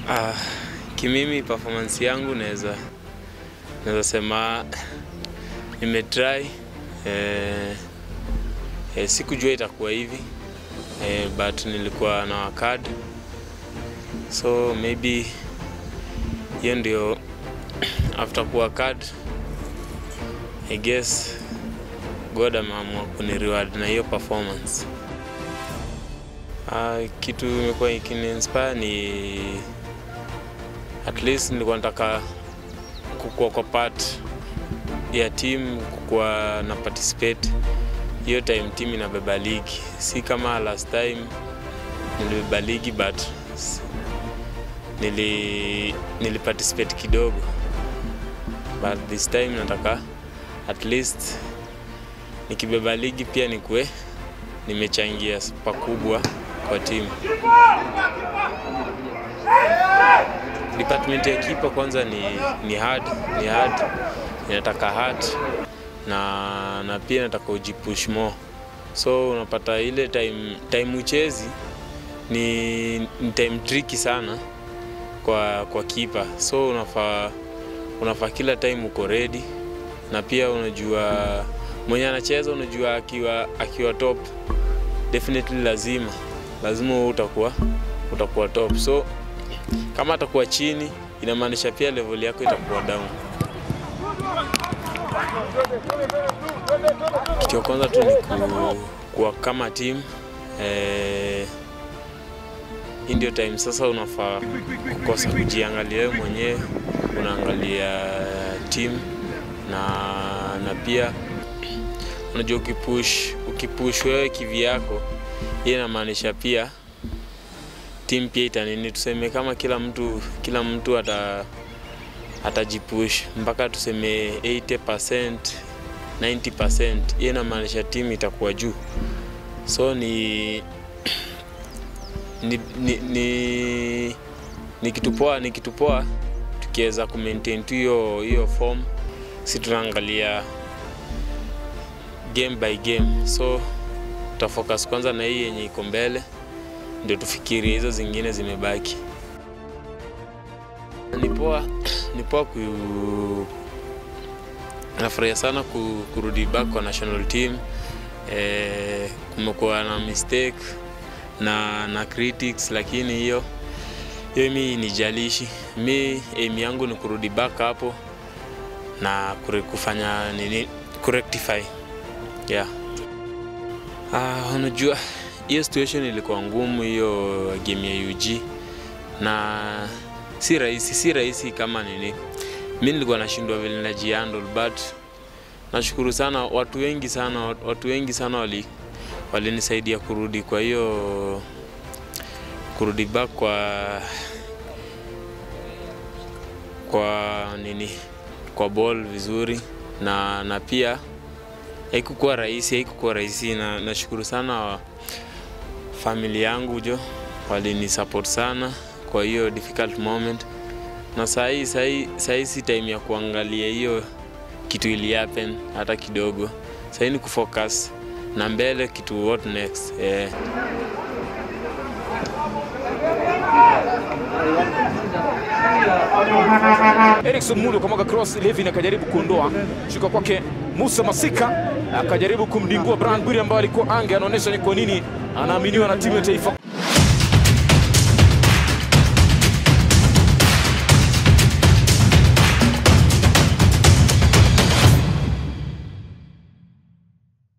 Ah, kimimi performance yangu naweza naweza sema nimetry eh, eh, sikujua itakuwa hivi eh, but nilikuwa na wakad so maybe hiyo ndio after kuwa card I guess God ameamua kuni reward na hiyo performance. Uh, kitu imekuwa ikini inspire ni at least nilikuwa nataka kukua kwa part ya team kukua na participate hiyo time team inabeba ligi, si kama last time nilibeba ligi but nili, nili participate kidogo but this time nataka at least nikibeba ligi pia nikuwe nimechangia pakubwa kwa timu. Department ya kipa kwanza ni, ni hard, ni hard, inataka hard na, na pia nataka ujipush more, so unapata ile time, time uchezi ni, ni time tricky sana kwa, kwa kipa, so unafaa unafaa kila time uko ready, na pia unajua mwenye anacheza, unajua akiwa, akiwa top definitely lazima lazima wewe utakuwa utakuwa top, so kama atakuwa chini inamaanisha pia level yako itakuwa down. Kitu ya kwanza tu ni ku, kuwa kama team eh, hii ndio time sasa unafaa kukosa kujiangalia wewe mwenyewe, unaangalia team na, na pia unajua ukipush ukipush wewe kivyako, hii inamaanisha pia team pia itanini, tuseme kama kila mtu kila mtu ata atajipush mpaka tuseme 80% 90%, hii inamaanisha team itakuwa juu, so ni ni, ni, ni, ni kitu poa ni kitu poa tukiweza kumaintain tu hiyo hiyo form, si tunaangalia game by game, so tutafocus kwanza na hii yenye iko mbele, ndio tufikirie hizo zingine zimebaki. Ni poa ni poa ku nafurahia sana ku, kurudi back kwa national team. Eh, kumekuwa na mistake na, na critics lakini hiyo hiyo mi nijalishi. Mi aim yangu ni kurudi back hapo na kure- kufanya nini kurectify yeah. Uh, unajua hiyo situation ilikuwa ngumu, hiyo game ya UG na si rahisi, si rahisi kama nini. Mi nilikuwa nashindwa vile najihandle, but nashukuru sana watu wengi sana, watu wengi sana wali walinisaidia kurudi kwa hiyo kurudi back kwa kwa nini kwa ball vizuri na, na pia haikukuwa rahisi, haikukuwa rahisi na nashukuru sana family yangu jo walinisupport sana kwa hiyo difficult moment, na sahii sahii sahii si time ya kuangalia hiyo kitu ili happen hata kidogo. Sahii ni kufocus na mbele kitu what next eh. Erikson Mulu kamwaga cross, Levin akajaribu kuondoa, shuka kwake Musa Masika akajaribu kumdingua Brian Bwiri ambaye alikuwa ange, anaonyesha ni kwa nini anaaminiwa na timu ya taifa